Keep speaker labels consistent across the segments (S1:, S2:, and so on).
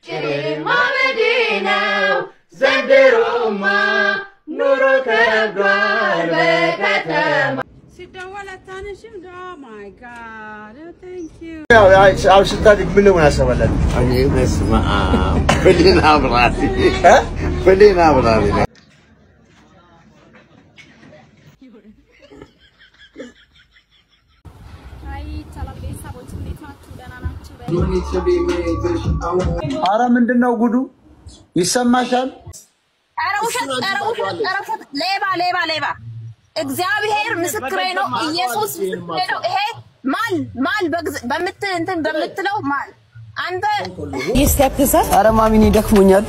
S1: ጭሬሬም ማመዴ ነው ዘንድሮማ ኑሮ ከብዷል በከተማ
S2: ሲደወል አታነሺም? ኦ ማይ ጋድ ቴንክ ዩ
S3: አሁን ስታድግ ምን ለምን ያሰባላል?
S4: እኔ በስመ አብ ብሌን አብራሪ ብሌን አብራሪ ነኝ።
S5: አይ ሰላም ቤተሰቦች እንዴት ናችሁ? ደህና ናችሁ?
S3: አረ ምንድነው ጉዱ? ይሰማሻል?
S5: ኧረ ውሸት፣ ኧረ ውሸት፣ ኧረ ውሸት! ሌባ ሌባ ሌባ! እግዚአብሔር ምስክሬ ነው፣ ኢየሱስ ምስክሬ ነው። ይሄ ማል ማል በግዝ- በምት እንትን በምትለው ማል አንተ
S6: አረ ማሚን ይደክሞኛል።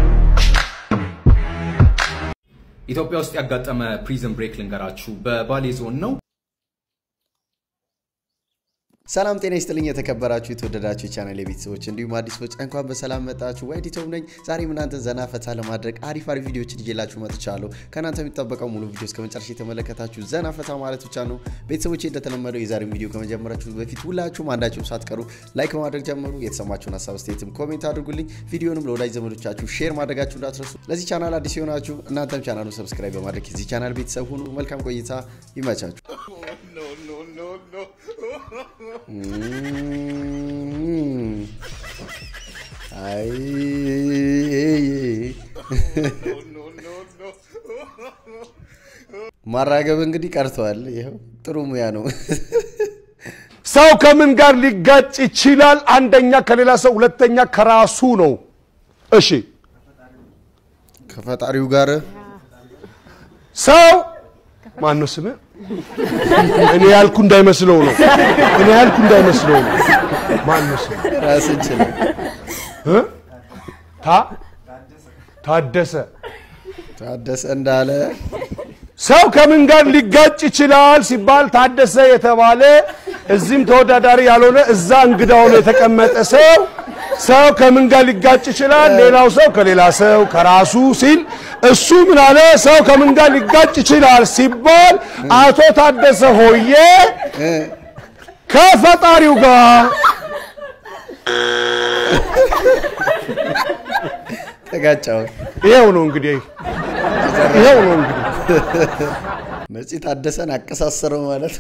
S7: ኢትዮጵያ ውስጥ ያጋጠመ ፕሪዝን ብሬክ ልንገራችሁ። በባሌ ዞን ነው።
S8: ሰላም ጤና ይስጥልኝ የተከበራችሁ የተወደዳችሁ የቻናል የቤተሰቦች እንዲሁም አዲሶች እንኳን በሰላም መጣችሁ። ዋይድ ዩቲዩብ ነኝ። ዛሬም እናንተን ዘና ፈታ ለማድረግ አሪፍ አሪፍ ቪዲዮችን ይዤላችሁ መጥቻለሁ። ከእናንተ የሚጠበቀው ሙሉ ቪዲዮ እስከ መጨረሻ የተመለከታችሁ ዘና ፈታ ማለት ብቻ ነው። ቤተሰቦች እንደተለመደው የዛሬውን ቪዲዮ ከመጀመራችሁ በፊት ሁላችሁም አንዳችሁም ሳትቀሩ ላይክ በማድረግ ጀምሩ። የተሰማችሁን ሀሳብ አስተያየትም ኮሜንት አድርጉልኝ። ቪዲዮንም ለወዳጅ ዘመዶቻችሁ ሼር ማድረጋችሁ እንዳትረሱ። ለዚህ ቻናል አዲስ የሆናችሁ እናንተም ቻናሉን ሰብስክራይብ በማድረግ የዚህ ቻናል ቤተሰብ ሁኑ። መልካም ቆይታ ይመቻችሁ። Mm. አይ ማራገብ እንግዲህ ቀርተዋል። ይኸው ጥሩ ሙያ ነው።
S9: ሰው ከምን ጋር ሊጋጭ ይችላል? አንደኛ ከሌላ ሰው፣ ሁለተኛ ከራሱ ነው። እሺ
S8: ከፈጣሪው ጋር
S9: ሰው ማን ነው ስምህ? እኔ ያልኩ እንዳይመስለው ነው። እኔ ያልኩ እንዳይመስለው ነው። ማን ነው ስምህ?
S8: ራስን ችለ
S9: እ? ታ ታደሰ
S8: ታደሰ እንዳለ
S9: ሰው ከምን ጋር ሊጋጭ ይችላል ሲባል ታደሰ የተባለ እዚህም ተወዳዳሪ ያልሆነ እዛ እንግዳ ሆኖ የተቀመጠ ሰው ሰው ከምን ጋር ሊጋጭ ይችላል? ሌላው ሰው ከሌላ ሰው ከራሱ ሲል እሱ ምን አለ? ሰው ከምን ጋር ሊጋጭ ይችላል ሲባል አቶ ታደሰ ሆዬ ከፈጣሪው ጋር
S8: ተጋጫው።
S9: ይሄው ነው እንግዲህ ይሄው ነው እንግዲህ
S8: ነፂ ታደሰን አቀሳሰረው ማለት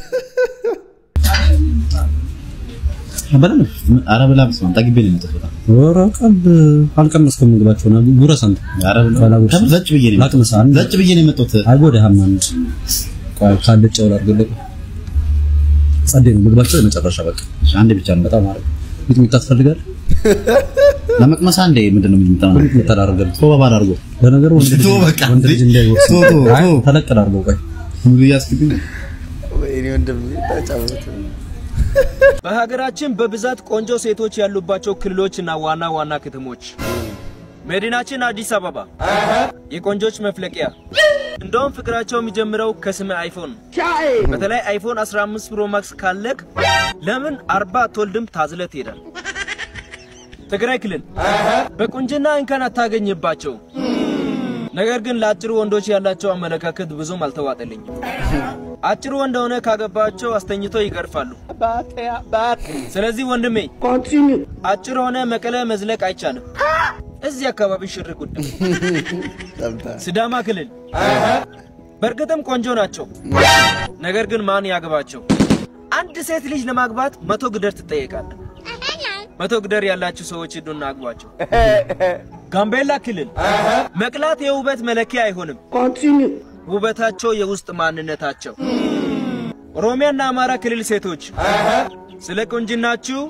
S4: ኧረ ብላ በስመ አብ ጠግቤ ነው የመጣሁት በጣም።
S10: ኧረ ቀልድ አልቀመስክም ምግባቸውን ጉረስ አንተ
S4: ኧረ ብላ
S10: ባላጉርስ።
S4: ከምር ዘጭ ብዬ ነው የመጣሁት።
S10: ላቅምስ አንድ
S4: ዘጭ ብዬ ነው የመጣሁት።
S10: አይጎዳህም አንድ ቆይ ካልጫው ላድርግልህ ጸዴ ነው ምግባቸው የመጨረሻ በቃ
S4: እሺ፣ አንዴ ብቻ ነው
S10: በጣም አሪፍ ሚጥሚጣ ትፈልጋለህ
S4: ለመቅመስ አንዴ ምንድን ነው የሚመጣው?
S10: ሚጥሚጣ ላድርግልህ
S4: ቶባ ባላርጎ
S10: ለነገሩ ወንድ ልጅ
S4: ተው በቃ
S10: ወንድ ልጅ እንዳይወርስ
S4: ተው፣ ተው፣
S10: አይ
S4: ተው።
S10: ተለቅ ላድርገው ቆይ
S4: ሙሉ እያስክብኝ
S8: ወይኔ ወንድም ተጫወተ።
S11: በሀገራችን በብዛት ቆንጆ ሴቶች ያሉባቸው ክልሎችና ዋና ዋና ከተሞች መዲናችን አዲስ አበባ የቆንጆች መፍለቂያ። እንደውም ፍቅራቸው የሚጀምረው ከስመ አይፎን ነው። በተለይ አይፎን 15 ፕሮ ማክስ ካለቅ ለምን አርባ አትወልድም ታዝለ ትሄዳል። ትግራይ ክልል በቁንጅና እንከን አታገኝባቸው። ነገር ግን ለአጭሩ ወንዶች ያላቸው አመለካከት ብዙም አልተዋጠልኝም። አጭሩ ወንድ ሆነ ካገባቸው አስተኝተው ይገርፋሉ። ስለዚህ ወንድሜ አጭር ሆነ መቀለ መዝለቅ አይቻልም። እዚህ አካባቢ ሽር ጉድ
S8: ሰምተሃል?
S11: ሲዳማ ክልል በእርግጥም ቆንጆ ናቸው። ነገር ግን ማን ያግባቸው? አንድ ሴት ልጅ ለማግባት መቶ ግደር ትጠየቃለህ። መቶ ግደር ያላችሁ ሰዎች ሂዱና አግቧቸው። ጋምቤላ ክልል መቅላት የውበት መለኪያ አይሆንም። ውበታቸው የውስጥ ማንነታቸው። ኦሮሚያና አማራ ክልል ሴቶች ስለ ቁንጅናችሁ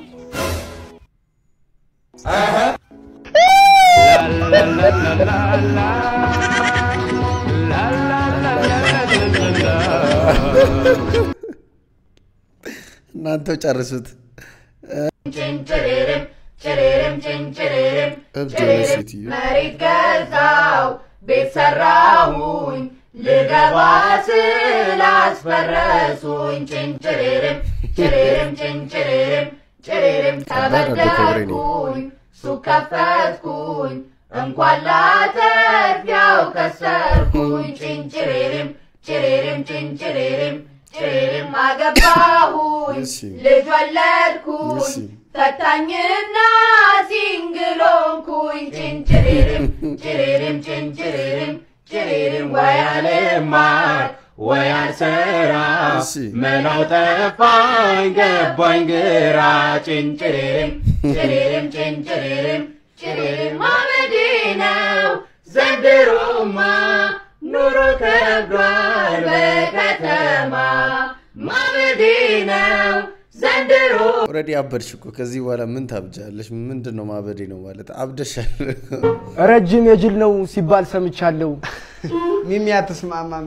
S8: እናንተው ጨርሱት።
S1: ጭንጭሬርም ጭሬርም ጭንጭሬርም
S8: እብድ የሆነች
S1: ጭሬርም
S8: ሴትዮ።
S1: መሬት ገዛው ቤት ሰራሁኝ ልገባ ስል አስፈረሱኝ ጭንጭሬርም ጭሬርም ጭንጭሬርም ጭሬርም ተበደርኩኝ ሱቅ ከፈትኩኝ እንኳን ላተርፍ ያው ከሰርኩኝ ጭንጭሬርም ጭሬርም ጭንጭሬርም ጭሬርም አገባሁኝ
S8: እሺ።
S1: ልጅ ወለድኩኝ
S8: እሺ።
S1: ፈታኝና ሲንግሎንኩኝ ጭንጭሬርም ጭሬርም ጭንጭሬርም ጭሬርም ወያልማር ወያልሰራ መላው ጠፋኝ ገባኝ ግራ ጭንጭሬርም ጭሬርም ጭንጭሬርም ጭሬርም ማመዴ ነው ዘንድሮማ ኑሮ ከብዷል በከተማ ማመዴ ነው ዘንድሮ
S8: ኦልሬዲ አበድሽ እኮ ከዚህ በኋላ ምን ታብጃለሽ? ምንድን ነው ማበዴ ነው ማለት አብደሻል።
S12: ረጅም የጅል ነው ሲባል ሰምቻለሁ።
S13: ሚሚ አትስማማም።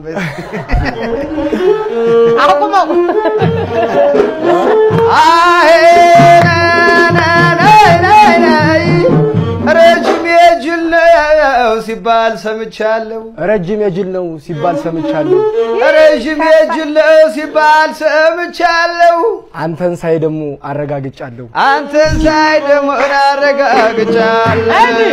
S1: አቁመው
S13: ረጅም የጅል ነው ሲባል ሰምቻለሁ።
S12: ረጅም የጅል ነው ሲባል ሰምቻለሁ።
S13: ረጅም የጅል ነው ሲባል ሰምቻለሁ።
S12: አንተን ሳይ ደግሞ አረጋግጫለሁ።
S13: አንተን ሳይ ደግሞ አረጋግጫለሁ።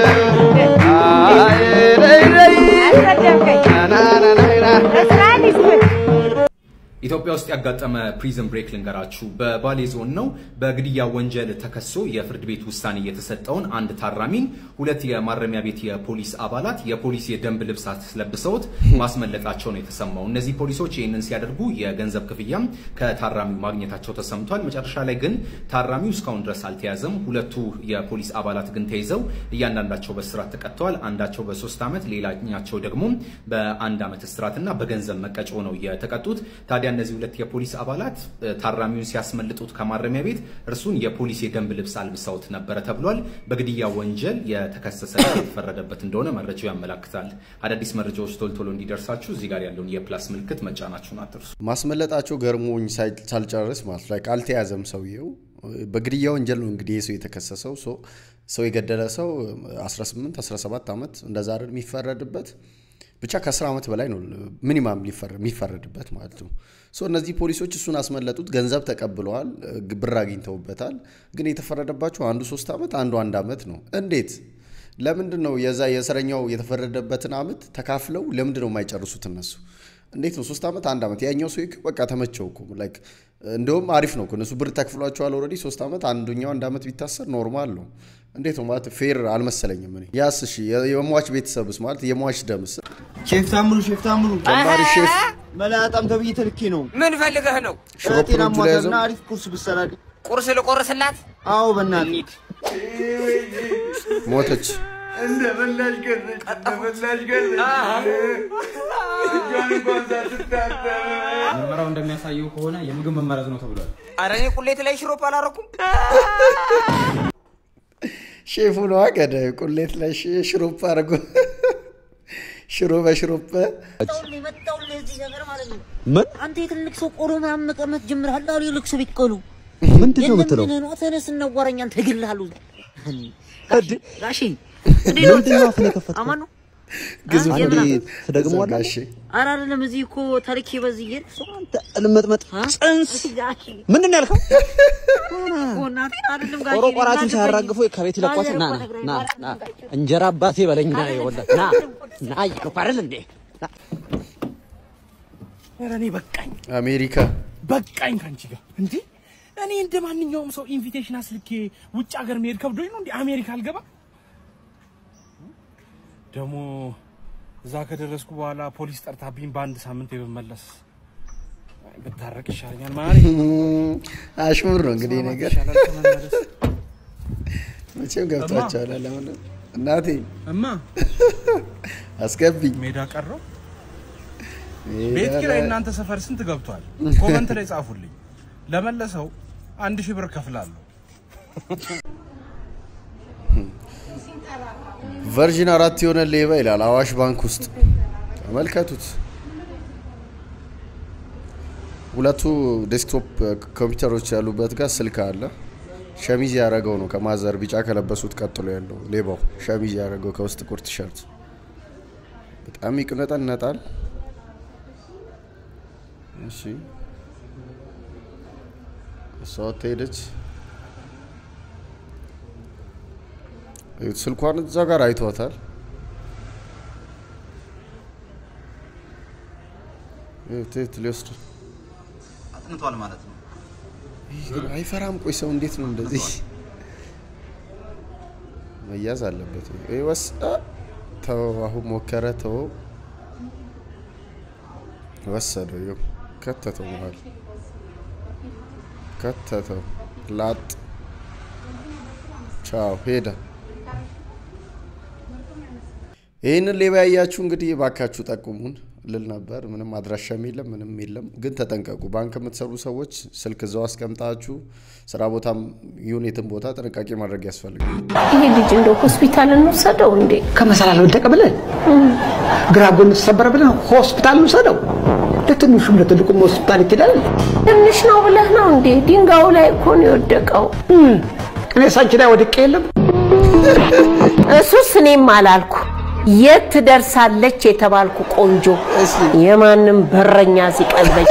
S13: አይ ረይ ረይ ና ና ና ና
S7: ኢትዮጵያ ውስጥ ያጋጠመ ፕሪዝን ብሬክ ልንገራችሁ። በባሌ ዞን ነው። በግድያ ወንጀል ተከሶ የፍርድ ቤት ውሳኔ የተሰጠውን አንድ ታራሚን ሁለት የማረሚያ ቤት የፖሊስ አባላት የፖሊስ የደንብ ልብስ አስለብሰውት ማስመለጣቸው ነው የተሰማው። እነዚህ ፖሊሶች ይህንን ሲያደርጉ የገንዘብ ክፍያም ከታራሚው ማግኘታቸው ተሰምቷል። መጨረሻ ላይ ግን ታራሚው እስካሁን ድረስ አልተያዘም። ሁለቱ የፖሊስ አባላት ግን ተይዘው እያንዳንዳቸው በእስራት ተቀጥተዋል። አንዳቸው በሶስት ዓመት ሌላኛቸው ደግሞ በአንድ ዓመት እስራትና በገንዘብ መቀጮ ነው የተቀጡት። ታዲያ እነዚህ ሁለት የፖሊስ አባላት ታራሚውን ሲያስመልጡት ከማረሚያ ቤት እርሱን የፖሊስ የደንብ ልብስ አልብሰውት ነበረ ተብሏል። በግድያ ወንጀል የተከሰሰ የተፈረደበት እንደሆነ መረጃው ያመላክታል። አዳዲስ መረጃዎች ቶሎ ቶሎ እንዲደርሳችሁ እዚህ ጋር ያለውን የፕላስ ምልክት መጫናችሁን አትርሱ።
S8: ማስመለጣቸው ገርሞኝ ሳይ- ሳልጨርስ ማለት ላይ አልተያዘም ሰውየው። በግድያ ወንጀል ነው እንግዲህ ይህ ሰው የተከሰሰው። ሶ ሰው የገደለ ሰው 18 17 ዓመት እንደዛ አይደል የሚፈረድበት ብቻ ከ10 ዓመት በላይ ነው ሚኒማም የሚፈረድበት ማለት ነው። ሶ እነዚህ ፖሊሶች እሱን አስመለጡት፣ ገንዘብ ተቀብለዋል፣ ብር አግኝተውበታል። ግን የተፈረደባቸው አንዱ ሶስት ዓመት አንዱ አንድ ዓመት ነው። እንዴት? ለምንድን ነው የዛ የእስረኛው የተፈረደበትን ዓመት ተካፍለው ለምንድን ነው የማይጨርሱት እነሱ? እንዴት ነው ሶስት ዓመት አንድ ዓመት? ያኛው ሰው እኮ በቃ ተመቸው እኮ ላይክ እንደውም አሪፍ ነው እኮ እነሱ ብር ተክፍሏቸዋል ኦልሬዲ ሶስት ዓመት አንዱኛው አንድ ዓመት ቢታሰር ኖርማል ነው። እንዴት ነው ማለት ፌር አልመሰለኝም። እኔ ያስ እሺ የሟች ቤተሰብስ ማለት የሟች ደምስ
S14: ሼፍ ታምሩ ሼፍ ታምሩ
S8: ጀማሪ ሼፍ
S14: መላጣም ተብዬ ተልኬ ነው።
S15: ምን ፈልገህ ነው?
S8: ሽሮፕ
S14: ጤና
S8: ነው እጁ ላይ ያዘው?
S14: ሟታና አሪፍ ቁርስ ብሰራልኝ።
S15: ቁርስ ልቆርስላት?
S14: አዎ በእናትህ
S8: ሞተች።
S14: እንደ በላሽ ገረች እንደ በላሽ ገረች እጇን እንኳን ሳትታጠብ
S16: ምርመራው እንደሚያሳየው ከሆነ የምግብ መመረዝ ነው ተብሏል።
S15: አረ እኔ ቁሌት ላይ ሽሮፕ አላረኩም።
S8: ሼፉ ነዋ ገዳዩ። ቁሌት ላይ ሽ- ሽሮፕ አድርጎ ሽሮ በሽሮፕ
S17: ምን
S18: አንተ የትልቅ ሰው ቆሎ ምናምን መቀመጥ ጀምረሃል አሉ የልቅ ሰው ቢቀሉ
S17: ምንድን ነው የምትለው?
S18: ነው ተነስ እናዋራኛል ተግልሃሉ ጋሺ
S17: ምንድን ነው አፍን የከፈትከው?
S18: አማን ነው
S8: ግዙፍ
S18: አ-
S8: ነው።
S18: የምና-
S17: ትደግመዋለህ?
S8: ጋሼ
S18: ኧረ አይደለም እዚህ እኮ ታሪክ በዚህ እየሄድክ ሰው አንተ
S17: ልመጥመጥ ጽንስ ምንድን ነው ያልከው?
S18: እኮ እናቴን አይደለም ጋሺ
S17: ቆረቆራትን
S18: እናትህ
S17: ሳያራግፉ ከቤት ይለቋት። ና ና ና ና እንጀራ አባቴ በለኝ ና ይኸውልህ ና ና እያልኩ አይደል እንዴ? ና።
S19: ኧረ እኔ በቃኝ
S8: አሜሪካ
S19: በቃኝ ከአንቺ ጋር እንዴ እኔ እንደ ማንኛውም ሰው ኢንቪቴሽን አስልኬ ውጭ ሀገር መሄድ ከብዶኝ ነው እንዴ አሜሪካ አልገባ ደግሞ እዛ ከደረስኩ በኋላ ፖሊስ ጠርታብኝ በአንድ ሳምንት የብመለስ ብታረቅ ይሻለኛል ማሪ
S8: አሽሙር ነው እንግዲህ ይህ ነገር
S19: ይሻላል ከመመለስ
S8: መቼም ገብቷቸዋል። ለምን እናቴ
S19: እማ
S8: አስገቢኝ
S19: ሜዳ ቀረው ቤት ኪራይ እናንተ ሰፈር ስንት ገብቷል? ኮመንት ላይ ጻፉልኝ። ለመለሰው አንድ ሺህ ብር ከፍላለሁ።
S8: ቨርዥን አራት የሆነ ሌባ ይላል አዋሽ ባንክ ውስጥ ተመልከቱት። ሁለቱ ዴስክቶፕ ኮምፒውተሮች ያሉበት ጋር ስልክ አለ። ሸሚዝ ያደረገው ነው ከማዘር ቢጫ ከለበሱት ቀጥሎ ያለው ሌባው ሸሚዝ ያደረገው ከውስጥ ጥቁር ቲሸርት በጣም ይቅነጠነጣል። እሺ እሷ ሄደች። እዩት፣ ስልኳን እዛ ጋር አይቷታል። እዩት፣ እዩት፣ ሊወስድ
S14: አጥንቷል ማለት ነው።
S8: ይህ ግን አይፈራም። ቆይ ሰው እንዴት ነው እንደዚህ? መያዝ አለበት። ይሄ ወስ አ፣ ተው አሁን ሞከረ ተው ወሰደው ይኸው ከተተው መሀል ከተተው ላጥ ቻው ሄደ። ይህንን ሌባ ያያችሁ እንግዲህ ባካችሁ ጠቁሙን ልል ነበር። ምንም አድራሻም የለም ምንም የለም፣ ግን ተጠንቀቁ። ባንክ የምትሰሩ ሰዎች ስልክ እዛው አስቀምጣችሁ ስራ ቦታም ይሁን የትም ቦታ ጥንቃቄ ማድረግ ያስፈልጋል።
S6: ይሄ ልጅ እንደው ሆስፒታል እንውሰደው እንዴ?
S20: ከመሰላል ወደቀ ብለን ግራ ጎን ተሰበረ ብለን ሆስፒታል እንውሰደው። ለትንሹም ለትልቁም ሆስፒታል ይኬዳል።
S6: ትንሽ ነው ብለህ ነው እንዴ? ድንጋዩ ላይ እኮ ነው የወደቀው።
S20: እኔ ሳንቺ ላይ ወድቄ የለም
S6: እሱስ እኔም አላልኩ። የት ትደርሳለች የተባልኩ ቆንጆ የማንም በረኛ ሲቀልበኝ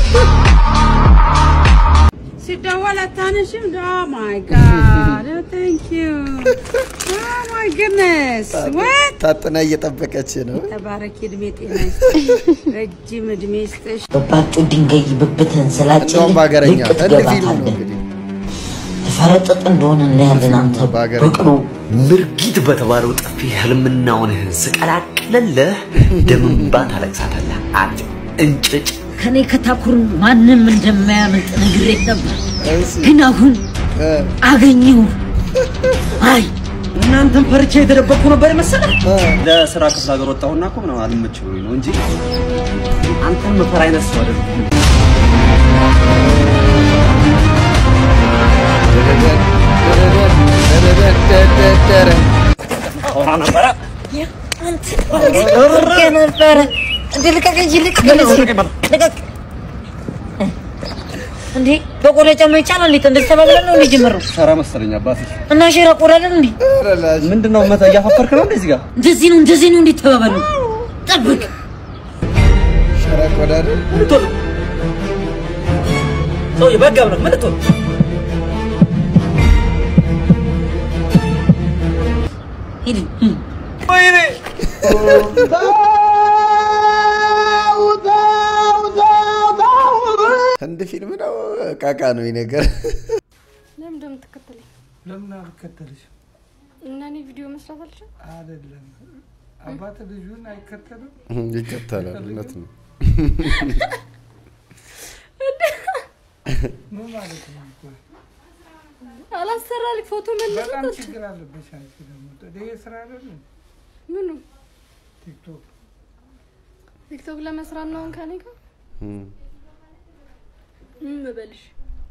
S2: ሲደወል አታነሽም? ኦ ማይ ጋድ ቴንክ ዩ ኦ ማይ ጉድነስ ወት
S8: ታጥና እየጠበቀች ነው።
S2: ተባረኪ፣ እድሜ ጤና ይስጥሽ፣ ረጅም እድሜ ይስጥሽ።
S18: በባጩ ድንጋይ ብብትህን ስላጭልህ
S8: እንደውም በሀገረኛ
S18: ልቅ
S8: እንደ ፊልሙ ነው
S18: ትገባታለህ።
S8: እንግዲህ
S18: ተፈረጠጥ እንደሆነ እናያለን። አንተ በቅሎ
S4: ምርጊት በተባለው ጥፊ ህልምናውንህን ስቀላቅልልህ ደምንባ ታለቅሳታለህ። አንተ እንጭጭ
S18: ከኔ ከታኩር ማንም እንደማያመልጥ ነግሬ ነበር፣ ግን አሁን አገኘሁ። አይ
S17: እናንተን ፈርቼ የተደበቅኩ ነበር የመሰለ ለስራ ክፍለ ሀገር ወጣሁና እኮ ምናምን አልመች ብሎኝ ነው እንጂ አንተን መፈራ አይነት ሰው አይደለም። አውራ ነበረ
S18: አንተ ነበረ እንዴ ልቀቀኝ፣ ልቀቀኝ፣ ልቀቅ እንዴ በቆዳ ጫማ ይቻላል እንዴ? እንደዚህ ተባብለን ነው እንዴ ጀመረው?
S17: ሸራ መሰለኝ አባቴ።
S18: እና ሼራ ቆዳ አይደል እንዴ?
S17: ምንድነው መታ እያፋፈርክ ነው እንደዚህ ጋር
S18: እንደዚህ ነው እንደዚህ ነው እንዴ ተባባሉ። ጠብቅ
S8: ሸራ ቆዳ አይደል?
S17: ሰውዬ በጋብ ነው ምን ልትሆን
S18: ሂድ
S17: ወይኔ
S8: ህንድ ፊልም ነው ቃቃ ነው ይህ ነገር።
S21: ለምን እንደምትከተለኝ
S19: ለምን አልከተልሽም?
S21: እና እኔ ቪዲዮ መስራት አልችልም?
S19: አይደለም አባት ልጁን አይከተልም።
S8: ይከተላል። እውነት ነው።
S19: ምን ማለት ነው? ቆይ
S21: አላሰራልኝ ፎቶ መልሶ
S19: በጣም ችግር አለብሽ አንቺ ደግሞ ይሄ ስራ አይደለም
S21: ምኑ
S19: ቲክቶክ
S21: ቲክቶክ ለመስራት ነው አሁን ከኔ ጋር ምን በልሽ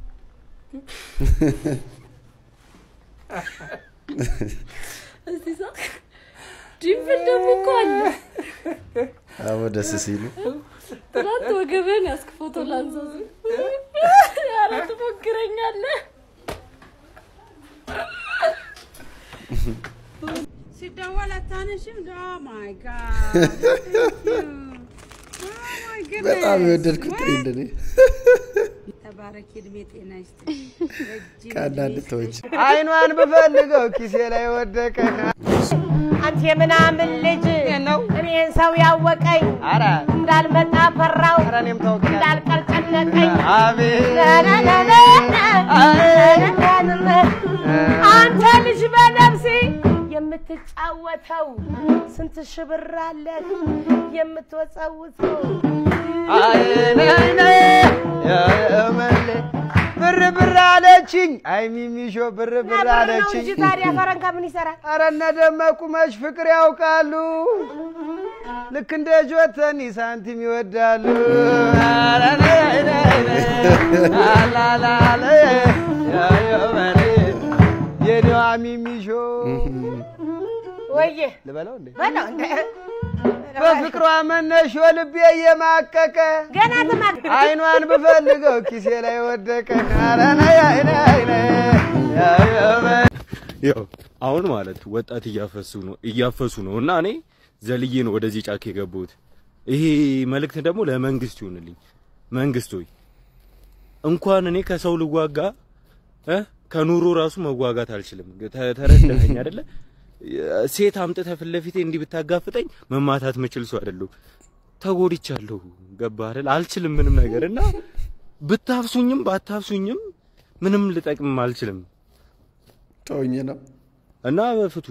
S21: እስቲ ሳቅ ድንብል ደግሞ እኮ አለ
S8: አዎ ደስ ሲሉ
S21: ትናንት ወገብህን ያስክ ፎቶ ላንሳስ ያለ ትሞክረኛለህ
S2: ሲደወል አታነሽም? ኦ ማይ ጋድ ቴንክ ዩ ኦ ማይ ጉድነስ
S8: በጣም የወደድኩት ትሬንድ እኔ
S2: ተባረኪ፣ እድሜ ጤና ይስጥሽ፣ ረጅም
S8: ከአንዳንድ ተዎች
S12: አይኗን ብፈልገው ኪሴ ላይ ወደቀ።
S6: አንተ የምናምን ልጅ ነው እኔን ሰው ያወቀኝ
S12: ኧረ
S6: እንዳልመጣ ፈራው
S12: ኧረ እኔም ታውቂያለሽ።
S6: እንዳልቀር ጨነቀኝ
S12: አቤት
S6: አንተ ልጅ በነፍሴ የምትጫወተው ስንት ሺህ ብር አለህ የምትወጸውተው
S12: ብር ብር አለችኝ። አይ ሚሚሾ ብር ብር
S6: ብር ነው
S12: አለችኝ።
S6: እንጂ ታዲያ ፈረንካ ምን ይሰራል?
S12: ኧረ እነ ደመቁ መች ፍቅር ያውቃሉ። ልክ እንደ ጆተኒ ሳንቲም ይወዳሉ። ኧረ ነይ ነይ ነይ አላላለ ያየመኔ የኔዋ ሚሚሾ
S6: ወየ
S12: ልበለው እንዴ
S6: በለው እንደ
S12: በፍቅሯ መነሾ ልቤ እየማቀቀ
S6: ገና ትማቅ
S12: አይኗን ብፈልገው ኪሴ ላይ ወደቀ። ኧረ ነይ ነይ ነይ ያየመኔ
S22: ያው አሁን ማለት ወጣት እያፈሱ ነው እያፈሱ ነው እና እኔ ዘልዬ ነው ወደዚህ ጫካ የገባሁት። ይሄ መልእክት ደግሞ ለመንግስት ይሆንልኝ። መንግስት ሆይ እንኳን እኔ ከሰው ልዋጋ እ ከኑሮ ራሱ መዋጋት አልችልም። ተ- ተረዳኸኝ አይደለ? ሴት አምጥተህ ፊት ለፊቴ እንዲህ ብታጋፍጠኝ መማታት ምችል ሰው አይደለሁ። ተጎድቻለሁ። ገባህ አይደል? አልችልም ምንም ነገር እና ብታፍሱኝም ባታፍሱኝም ምንም ልጠቅምም አልችልም።
S8: ተውኝ ነው
S22: እና ፍቱ።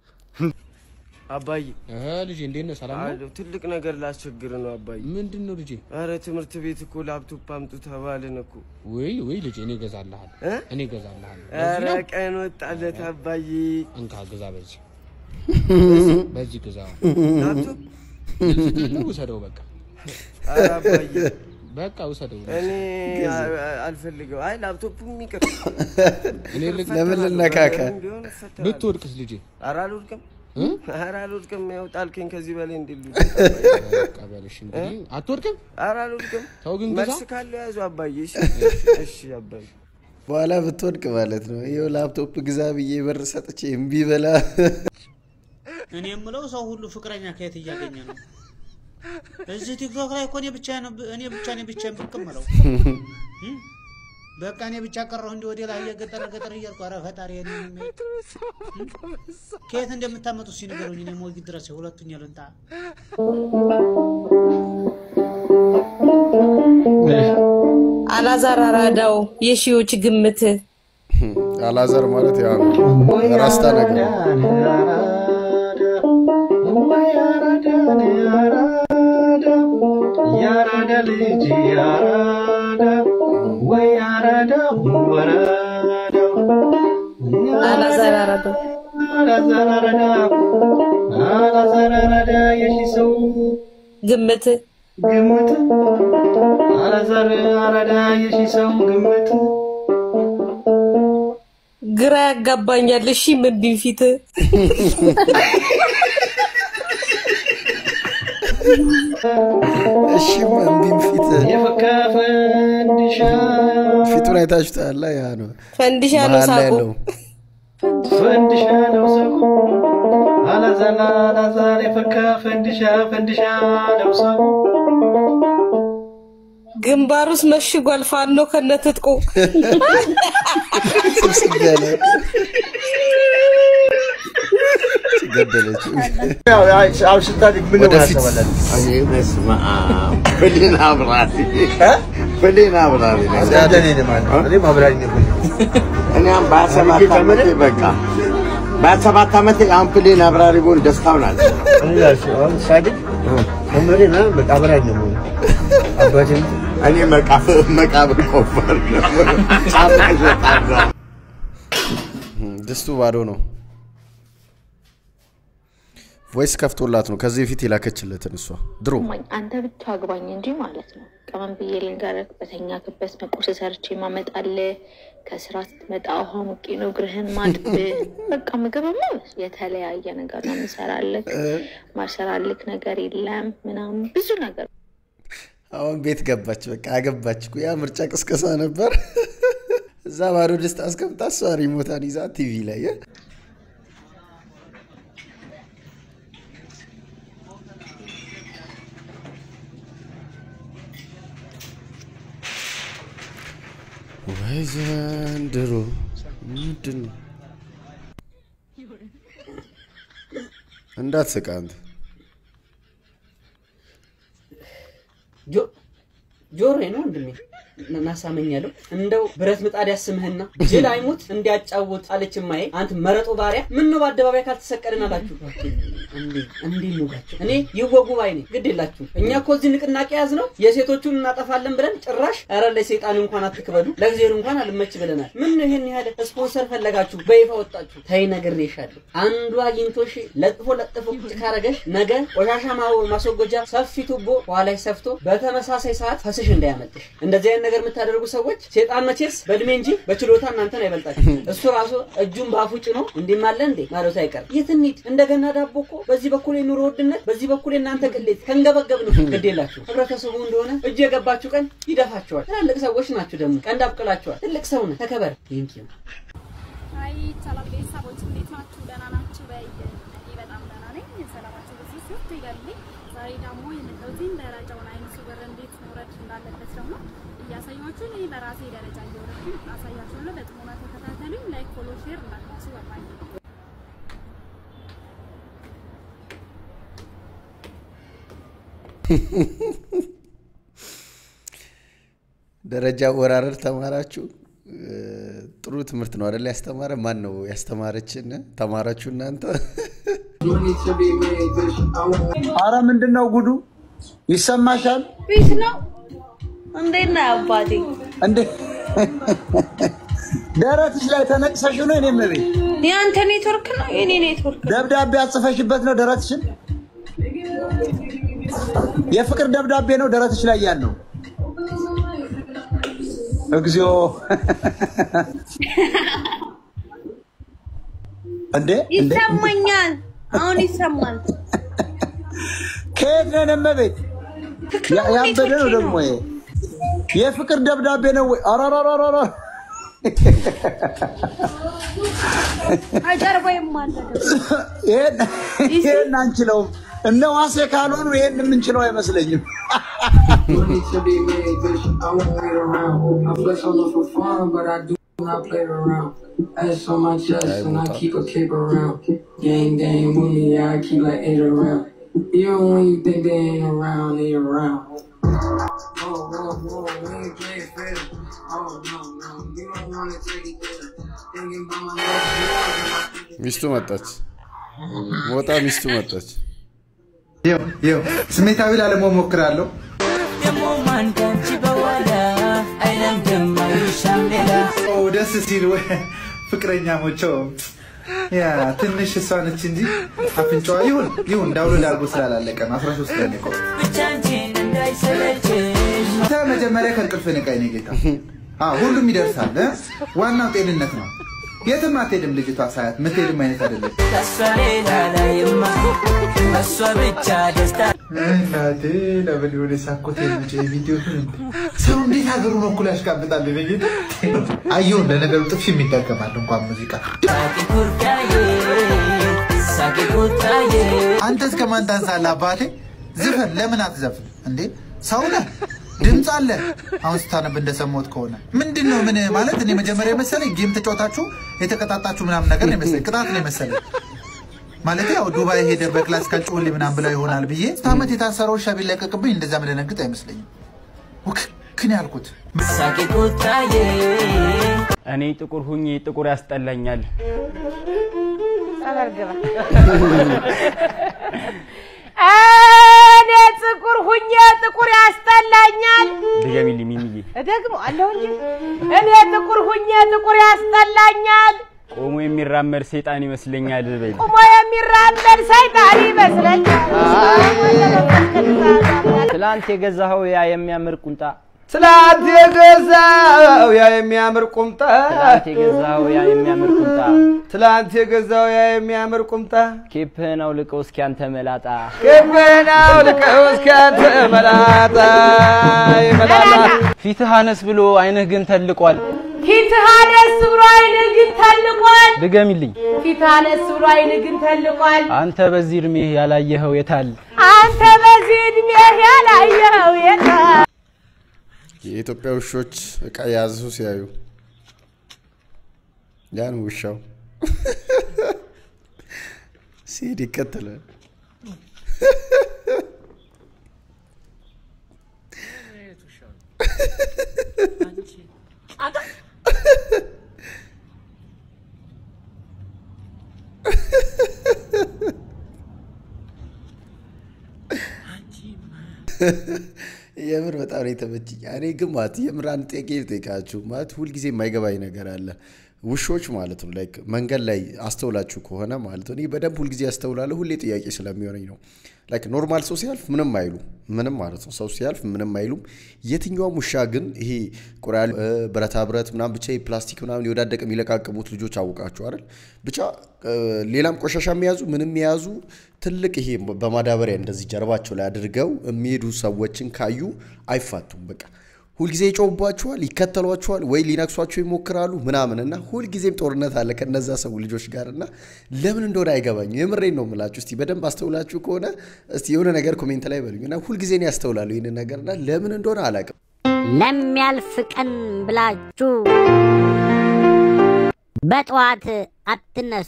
S3: አባዬ
S5: ልጄ እንዴት ነህ? ሰላም ነው?
S3: አለሁ። ትልቅ ነገር ላስቸግር ነው አባዬ።
S5: ምንድን ነው ልጄ?
S3: አረ ትምህርት ቤት እኮ ላፕቶፕ አምጡ ተባልን እኮ።
S5: ወይ ወይ ልጄ እኔ እገዛልሃለሁ እኔ እገዛልሃለሁ።
S3: አረ
S5: ለዚህ ነው?
S3: ቀን ወጣለት አባዬ።
S5: እንካ ግዛ፣ በዚህ በዚህ ግዛ።
S3: ላፕቶፕ
S5: ነው ውሰደው፣ በቃ
S3: አረ አባዬ
S5: በቃ ውሰደው።
S3: እኔ አ- አ- አልፈልገው። አይ ላፕቶፑም ይቅር።
S5: እኔ ልክ
S8: ለምን ልነካካ?
S3: ቢሆን እፈተናለሁ።
S5: ብትወድቅስ ልጄ?
S3: ኧረ አልወድቅም። ኧረ አልወድቅም። ያው ጣልከኝ ከዚህ በላይ እንዴት ልውደቅ?
S5: በቃ በልሽ እንግዲህ አትወድቅም።
S3: ኧረ አልወድቅም።
S5: ተው ግን ግዛ።
S3: መልስ ካለው ያዙ አባዬ። እሺ እሺ አባዬ።
S8: በኋላ ብትወድቅ ማለት ነው። ይኸው ላፕቶፕ ግዛ ብዬ ብር ሰጥቼ እምቢ በላ
S18: እኔ የምለው ሰው ሁሉ ፍቅረኛ ከየት እያገኘ ነው? እዚህ ቲክቶክ ላይ እኮ እኔ ብቻ ነው እኔ ብቻ ነኝ ብቻ ብቅ የምለው እም? በቃ እኔ ብቻ ቀረሁ እንዲህ ወደ ላይ እየገጠረ ገጠር እያልኩ ኧረ ፈጣሪ እኔ ከየት እንደምታመጡ እስኪ ንገሩኝ። እኔ ሞጊ ድረስ ሁለቱኛ ልንጣ
S23: አላዛር አራዳው የሺዎች ግምት
S8: አላዘር ማለት ያ ነው ራስታ ነገር
S1: ያራዳ ልጅ ያራዳ ወይ ያራዳ ወራዳው
S23: አላዛር አራዳው
S1: አላዛር አራዳ አላዛር አራዳ የሺ ሰው
S23: ግምት
S1: ግምት አላዛር አራዳ የሺ ሰው ግምት
S23: ግራ ያጋባኛል። እሺ ምን ቢንፊት
S8: እሺ እምቢም ፊት
S1: የፈካ ፈንዲሻ
S8: ፊቱን አይታችሁታል? ያ ነው
S23: ፈንዲሻ ነው
S8: መሀል ላይ
S23: ሳቁ።
S8: ያለው
S1: ፈንዲሻ ነው ሰው አላዛር አላዛር የፈካ ፈንዲሻ ፈንዲሻ ነው ሰው
S23: ግንባሩስ መሽጓል። ፋኖ ከነትጥቁ
S8: ስብስብ ያለ ገደለችው።
S4: አሁን ስታድግ ምን
S8: ወደፊት
S4: እኔ በስመ አብ ብሌን አብራሪ ብሌን አብራሪ ነኝ።
S14: እኔም አብራሪ ነኝ።
S4: እኔም በሀያ ሰባት ዓመቴ በቃ በሀያ ሰባት ዓመቴ አሁን ብሌን አብራሪ ብሆን ደስታውን አለ
S14: እኔ ራሴ አሁን ሳድግ መምህሬ ምናምን በቃ አብራሪ ነው የምሆነው። አባቴም
S4: እኔ መቃብር መቃብር ቆፈር ጫማ እሸጣለሁ።
S8: ድስቱ ባዶ ነው። ቮይስ ከፍቶላት ነው ከዚህ በፊት የላከችለትን እሷ ድሮ
S24: ማኝ አንተ ብቻ አግባኝ እንጂ ማለት ነው። ቀመን ብዬ ልንገርህ፣ በተኛክበት መቁረስ ሰርቼ ማመጣልህ፣ ከስራ ስትመጣ ውሃ ሙቄ ነው እግርህን ማጥብህ። በቃ ምግብማ የተለያየ ነገር ነው የምሰራልህ። ማልሰራልክ ነገር የለም ምናምን ብዙ ነገር
S8: አሁን ቤት ገባች። በቃ አገባች እኮ። ያ ምርጫ ቅስቀሳ ነበር። እዛ ባዶ ድስት አስቀምጣ እሷ ሪሞታን ይዛ ቲቪ ላይ ወይ ዘንድሮ ምንድን ነው? እንዳትስቅ አንተ።
S25: ጆሮዬ ነው ወንድሜ እናሳመኛለሁ እንደው ብረት ምጣድ ያስምህና ጅል አይሙት እንዲያጫውት አለች እማዬ። አንተ መረጦ ባሪያ ምን ነው በአደባባይ ካልተሰቀልን አላችሁ እንዴ እንዴ ኑጋቸው እኔ ይወጉ ባይ ነኝ። ግድ የላችሁ እኛ እኮ እዚህ ንቅናቄ ያዝ ነው የሴቶቹን እናጠፋለን ብለን ጭራሽ ኧረ ለሰይጣን እንኳን አትክበዱ ለእግዚአብሔር እንኳን አልመች ብለናል። ምን ነው ይሄን ያህል ስፖንሰር ፈለጋችሁ በይፋ ወጣችሁ? ተይ ነግሬሻለሁ። አንዱ አግኝቶሽ ለጥፎ ለጥፎ ቁጭ ካረገሽ ነገ ቆሻሻ ማ- ማስወገጃ ሰፊ ቱቦ ኋላሽ ሰፍቶ በተመሳሳይ ሰዓት ፈስሽ እንዳያመልጥሽ። እንደዚህ አይነት ነገር የምታደርጉ ሰዎች ሴጣን መቼስ በእድሜ እንጂ በችሎታ እናንተን አይበልጣችሁ። እሱ ራሱ እጁን በአፉ ጭኖ እንዲህም አለ እንዴ ማለቱ አይቀርም። የት እንሂድ? እንደገና ዳቦ እኮ በዚህ በኩል የኑሮ ውድነት፣ በዚህ በኩል የእናንተ ቅሌት ከንገበገብ ነው። ግድ የላችሁ ህብረተሰቡ እንደሆነ እጅ የገባችሁ ቀን ይደፋችኋል። ትላልቅ ሰዎች ናችሁ ደግሞ ቀንድ አብቅላችኋል። ትልቅ ሰው ነህ፣ ተከበር። ቴንኪዩ
S21: አይ ሰላም ቤተሰቦች እንዴት ናችሁ? ደህና ናችሁ? በይ እኔ በጣም ደህና ነኝ። ሰላማችሁ ብዙ ስት ይበልልኝ። ዛሬ ደግሞ የመጣሁትን ደረጃውን አይነሱ ብር እንዴት መውረድ እንዳለበት ደግሞ እያሳያችሁ እኔ በራሴ ደረጃ እየወረድኩኝ አሳያችኋለሁ። በጥሞና ተከታተሉኝ። ላይክ፣ ፎሎ፣ ሼር እንዳትረሱ። በባይ
S8: ደረጃ ወራረድ ተማራችሁ። ጥሩ ጥሩ ትምህርት ነው አይደል? ያስተማረ ማን ነው ያስተማረችን? ተማራችሁ እናንተ?
S7: አረ ምንድን ነው ጉዱ? ይሰማሻል
S23: ፊት ነው። እንዴት ነህ አባቴ?
S7: እንዴ? ደረትሽ ላይ ተነቅሰሽ ነው? እኔ መቤት
S23: የአንተ ኔትወርክ ነው የኔ ኔትወርክ ነው።
S7: ደብዳቤ አጽፈሽበት ነው ደረትሽን? የፍቅር ደብዳቤ ነው ደረትሽ ላይ ያለው። እግዚኦ እንዴ! እንዴ!
S23: ይሰማኛል። አሁን ይሰማል።
S7: ከየት ነን እመቤት? ያ- ያበደ ነው ደግሞ ይሄ የፍቅር ደብዳቤ ነው ወይ? አራራራራ
S23: አጀርባይም አለ ደግሞ።
S7: ይሄን ይሄን አንችለውም። እነ ዋሴ ካልሆኑ ይሄን የምንችለው አይመስለኝም።
S9: Ass on my chest and I keep a cape around. Gang, gang with me, yeah, I keep like eight around. Even when you think they ain't around, they around. Whoa, whoa, whoa, we ain't playing fair. Oh, no, no, you don't wanna take it there. Thinking about my life,
S8: ሚስቱ መጣች። ሞጣ ሚስቱ መጣች።
S10: ይኸው ይኸው ስሜታዊ ላለመሆን ሞክራለሁ። ኦ ደስ ሲል ወይ ፍቅረኛሞቸው ያ ትንሽ እሷ ነች እንጂ አፍንጫዋ ይሁን ይሁን ዳውንሎድ አድርጎ ስላላለቀ ነው 13 ቀን የቆየው። አንተ መጀመሪያ ከእንቅልፍ ንቃይ ነው ጌታ። አዎ ሁሉም ይደርሳል። እ? ዋናው ጤንነት ነው። የትም አትሄድም ልጅቷ ሳያት ምትሄድም አይነት አይደለች። እናቴ ለምን የሆነ ሳኮት የሚጭ ቪዲዮ ሰው እንዴት ሀገሩን እኩል ያሽቃብጣል? በጌታ አየሁን። ለነገሩ ጥፊ የሚጠቀማል እንኳን ሙዚቃ አንተ እስከ ማን ታንሳለህ አባቴ? ዝፈን ለምን አትዘፍን እንዴ? ሰው ነህ፣ ድምፅ አለ። አሁን ስታነብ እንደሰማሁት ከሆነ ምንድን ነው ምን ማለት እኔ መጀመሪያ የመሰለኝ ጌም ተጫወታችሁ የተቀጣጣችሁ ምናምን ነገር ነው የመሰለኝ፣ ቅጣት ነው የመሰለኝ። ማለት ያው ዱባይ ሄደ በክላስ ካልጮህል ምናምን ብለው ይሆናል ብዬ ስት ዓመት የታሰረው ውሻ ቢለቀቅብኝ እንደዛ ምደነግጥ አይመስለኝም። ውክክን ያልኩት
S11: እኔ ጥቁር ሁኜ ጥቁር ያስጠላኛል።
S6: ጸበል ግባ። እኔ ጥቁር ሁኜ ጥቁር ያስጠላኛል።
S11: ድገሚልኝ ሚሚዬ።
S6: ደግሞ አለሁ እንጂ እኔ ጥቁር ሁኜ ጥቁር ያስጠላኛል።
S11: ቆሞ የሚራመድ ሰይጣን ይመስለኛል በይ።
S6: ቁሞ የሚራመድ ሰይጣን ይመስለኛል።
S11: ትላንት የገዛኸው ያ የሚያምር ቁምጣ
S12: ትላንት የገዛው ያ የሚያምር ቁምጣ
S11: ትላንት የገዛኸው ያ የሚያምር ቁምጣ
S12: ትላንት የገዛው ያ የሚያምር ቁምጣ
S11: ኬፕህን አውልቀው እስኪ አንተ መላጣ
S12: ክብን አውልቀው እስከ አንተ መላጣ መላጣ
S11: ፊትህ አነስ ብሎ አይንህ ግን ተልቋል።
S6: ፊትህ አነስ ብሎ አይንህ ግን ተልቋል።
S11: ድገሚልኝ።
S6: ፊትህ አነስ ብሎ አይንህ ግን ተልቋል።
S11: አንተ በዚህ እድሜህ ያላየኸው የታል?
S6: አንተ በዚህ እድሜህ ያላየኸው የታል?
S8: የኢትዮጵያ ውሾች እቃ የያዙ ሲያዩ ያን ውሻው ሲሄድ ይከተላል። የምር በጣም ነው የተመቸኝ። እኔ ግን ማለት የምር አንድ ጥያቄ ልጠይቃችሁ። ማለት ሁልጊዜ የማይገባኝ ነገር አለ። ውሾች ማለት ነው ላይክ መንገድ ላይ አስተውላችሁ ከሆነ ማለት ነው እኔ በደንብ ሁልጊዜ ያስተውላለሁ። ሁሌ ጥያቄ ስለሚሆነኝ ነው። ላይክ ኖርማል ሰው ሲያልፍ ምንም አይሉ ምንም ማለት ነው። ሰው ሲያልፍ ምንም አይሉም። የትኛውም ውሻ ግን ይሄ ቁራ ያሉ ብረታ ብረት ምናምን ብቻ ፕላስቲክ ምናምን የወዳደቀ የሚለቃቅሙት ልጆች አውቃችሁ አይደል? ብቻ ሌላም ቆሻሻ የሚያዙ ምንም የያዙ ትልቅ ይሄ በማዳበሪያ እንደዚህ ጀርባቸው ላይ አድርገው የሚሄዱ ሰዎችን ካዩ አይፋቱም። በቃ ሁልጊዜ ይጮውባቸዋል፣ ይከተሏቸዋል፣ ወይ ሊነክሷቸው ይሞክራሉ ምናምን እና ሁልጊዜም ጦርነት አለ ከነዛ ሰው ልጆች ጋር እና ለምን እንደሆነ አይገባኝም። የምሬን ነው የምላችሁ። እስቲ በደንብ አስተውላችሁ ከሆነ እስቲ የሆነ ነገር ኮሜንት ላይ በሉኝ እና ሁልጊዜ ነው ያስተውላለሁ ይህንን ነገር እና ለምን እንደሆነ አላውቅም።
S13: ለሚያልፍ ቀን ብላችሁ በጠዋት አትነሱ።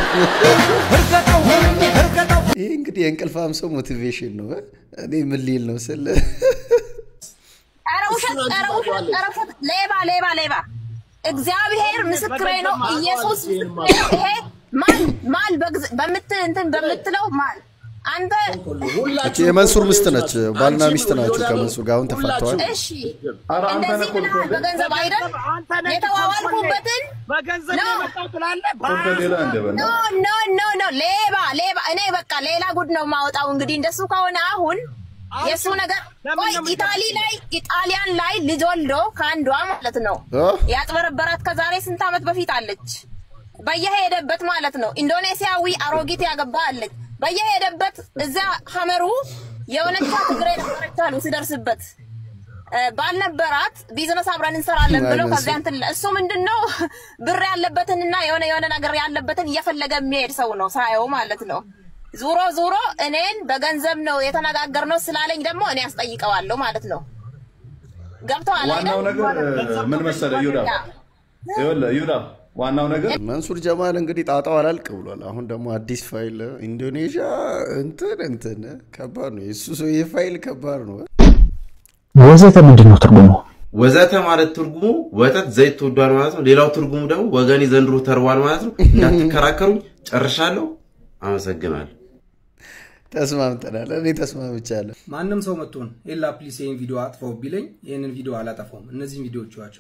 S8: ይህ እንግዲህ የእንቅልፋም ሰው ሞቲቬሽን ነው። እኔ ምን ሊል ነው ስል
S23: ኧረ ውሸት፣ ኧረ ውሸት፣ ኧረ ውሸት! ሌባ ሌባ ሌባ!
S15: እግዚአብሔር ምስክሬ ነው። ኢየሱስ ይሄ ማን ማን በግዝ- በምት እንትን በምትለው ማን አንተ
S8: እቺ የመንሱር ምስት ነች። ባልና ሚስት ናቸው ከመንሱር ጋር አሁን ተፋተዋል።
S15: እሺ እንደዚህ ብለሃል በገንዘብ አይደል የተዋዋልኩበትን
S1: በገንዘብ
S15: ኖ
S1: የመጣው ትላለህ።
S15: ኖ ኖ ኖ ኖ ሌባ ሌባ እኔ በቃ ሌላ ጉድ ነው ማወጣው። እንግዲህ እንደሱ ከሆነ አሁን የእሱ ነገር ቆይ ኢታሊ ላይ ኢጣሊያን ላይ ልጅ ወልዶ ከአንዷ ማለት ነው
S8: እ?
S15: ያጭበረበራት ከዛሬ ስንት ዓመት በፊት አለች። በየሄደበት ማለት ነው ኢንዶኔሲያዊ አሮጊት ያገባ አለች። በየሄደበት እዛ ሀመሩ የሆነቻ ትግሬ ነበረች አሉ ሲደርስበት እ፣ ባልነበራት ቢዝነስ አብረን እንሰራለን ብለው
S8: አይመስልም።
S15: ከዚያ እንትን እሱ ምንድን ነው ብር ያለበትንና የሆነ የሆነ ነገር ያለበትን እየፈለገ የሚሄድ ሰው ነው ሳየው ማለት ነው። ዙሮ ዙሮ እኔን በገንዘብ ነው የተነጋገርነው ስላለኝ ደግሞ እኔ አስጠይቀዋለሁ ማለት ነው። ገብተዋል
S16: ዋናው ነገር እ፣ ምን መሰለህ ይሁዳ ይኸውልህ ይሁዳ ዋናው ነገር
S8: መንሱር ጀማል እንግዲህ ጣጣው አላልቅ ብሏል። አሁን ደግሞ አዲስ ፋይል ኢንዶኔዥያ እንትን እንትን ከባድ ነው። የሱ ሰው ይህ ፋይል ከባድ ነው።
S17: ወዘተ ምንድን ነው ትርጉሙ?
S19: ወዘተ ማለት ትርጉሙ ወተት ዘይት ተወዷል ማለት ነው። ሌላው ትርጉሙ ደግሞ ወገኔ ዘንድሮ ተርቧል ማለት ነው። እንዳትከራከሩኝ፣ ጨርሻለሁ። አመሰግናለሁ።
S8: ተስማምተናል። እኔ ተስማምቻለሁ።
S20: ማንም ሰው መጥቶን ኤላ ፕሊስ ይህን ቪዲዮ አጥፈው ቢለኝ ይህንን ቪዲዮ አላጠፋውም። እነዚህን ቪዲዮዎች ዋቸው።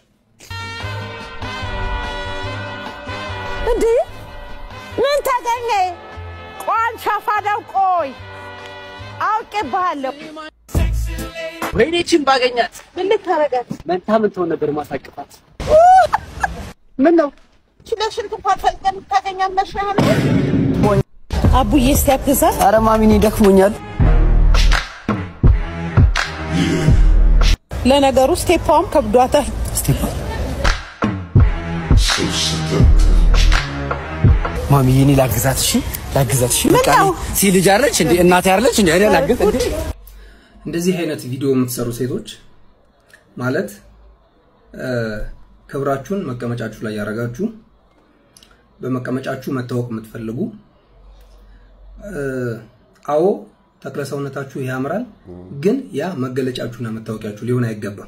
S2: እንዴ ምን ተገኘ? ቋን ሻፋዳው ቆይ አውቄብሃለሁ።
S25: ወይኔ ቺን ባገኛት
S2: ምን ልታረጋት?
S25: መንታ ምን ትሆን ነበር ማሳቅፋት።
S2: ምን ነው ችለሽን እንኳን ፈልገን ታገኛት መስሎሃል? አቡዬ እስቲ አግዛት።
S25: ኧረ ማሚኔ ደክሞኛል።
S2: ለነገሩ ስቴፓውም ከብዷታል።
S25: ማሚዬ እኔ ላግዛት፣ እሺ ላግዛት፣ እሺ
S2: ምን
S25: በቃ
S2: ነው?
S25: ሲ ልጅ አለች እንዴ እናቴ አለች እንዴ እኔ ላግዝ እንዴ
S20: እንደዚህ አይነት ቪዲዮ የምትሰሩ ሴቶች ማለት እ፣ ክብራችሁን መቀመጫችሁ ላይ ያደረጋችሁ በመቀመጫችሁ መታወቅ የምትፈልጉ እ፣ አዎ ተክለ ሰውነታችሁ ያምራል፣ ግን ያ መገለጫችሁና መታወቂያችሁ ሊሆን አይገባም።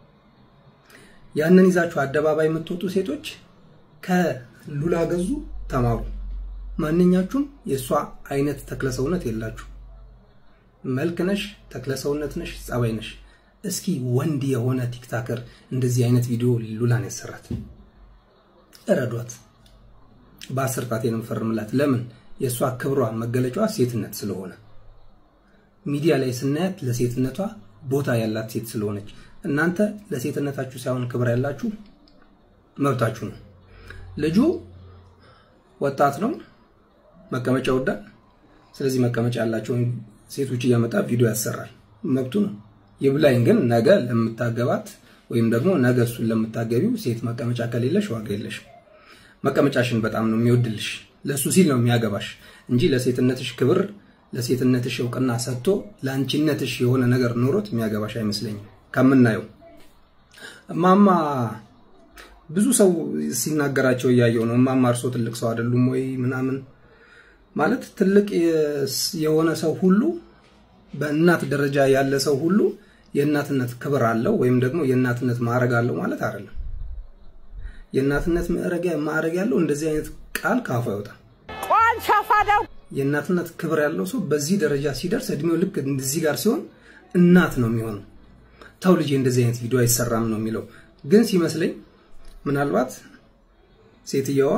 S20: ያንን ይዛችሁ አደባባይ የምትወጡ ሴቶች ከሉላ ገዙ ተማሩ። ማንኛችሁም የእሷ አይነት ተክለ ሰውነት የላችሁ። መልክ ነሽ፣ ተክለ ሰውነት ነሽ፣ ጸባይ ነሽ። እስኪ ወንድ የሆነ ቲክታከር እንደዚህ አይነት ቪዲዮ ሉላን ያሰራት፣ እረዷት። በአስር ጣቴ ነው የምፈርምላት። ለምን? የእሷ ክብሯ መገለጫዋ ሴትነት ስለሆነ ሚዲያ ላይ ስናያት ለሴትነቷ ቦታ ያላት ሴት ስለሆነች፣ እናንተ ለሴትነታችሁ ሳይሆን ክብር ያላችሁ መብታችሁ ነው። ልጁ ወጣት ነው፣ መቀመጫ ይወዳል። ስለዚህ መቀመጫ ያላቸውን ሴቶች እያመጣ ቪዲዮ ያሰራል፣ መብቱ ነው። ይብላኝ ግን ነገ ለምታገባት ወይም ደግሞ ነገ እሱን ለምታገቢው ሴት መቀመጫ ከሌለሽ ዋጋ የለሽም። መቀመጫሽን በጣም ነው የሚወድልሽ፣ ለእሱ ሲል ነው የሚያገባሽ እንጂ ለሴትነትሽ ክብር ለሴትነትሽ እውቅና ሰጥቶ ለአንቺነትሽ የሆነ ነገር ኖሮት የሚያገባሽ አይመስለኝም ከምናየው እማማ ብዙ ሰው ሲናገራቸው እያየው ነው። እማማ እርሶ ትልቅ ሰው አይደሉም ወይ ምናምን ማለት ትልቅ የሆነ ሰው ሁሉ በእናት ደረጃ ያለ ሰው ሁሉ የእናትነት ክብር አለው ወይም ደግሞ የእናትነት ማዕረግ አለው ማለት አይደለም። የእናትነት ማዕረግ ማዕረግ ያለው እንደዚህ አይነት ቃል ካፉ አይወጣም።
S2: ቋን ሻፋዳው
S20: የእናትነት ክብር ያለው ሰው በዚህ ደረጃ ሲደርስ እድሜው ልክ እንደዚህ ጋር ሲሆን እናት ነው የሚሆነው። ተው ልጄ እንደዚህ አይነት ቪዲዮ አይሰራም ነው የሚለው። ግን ሲመስለኝ ምናልባት ሴትየዋ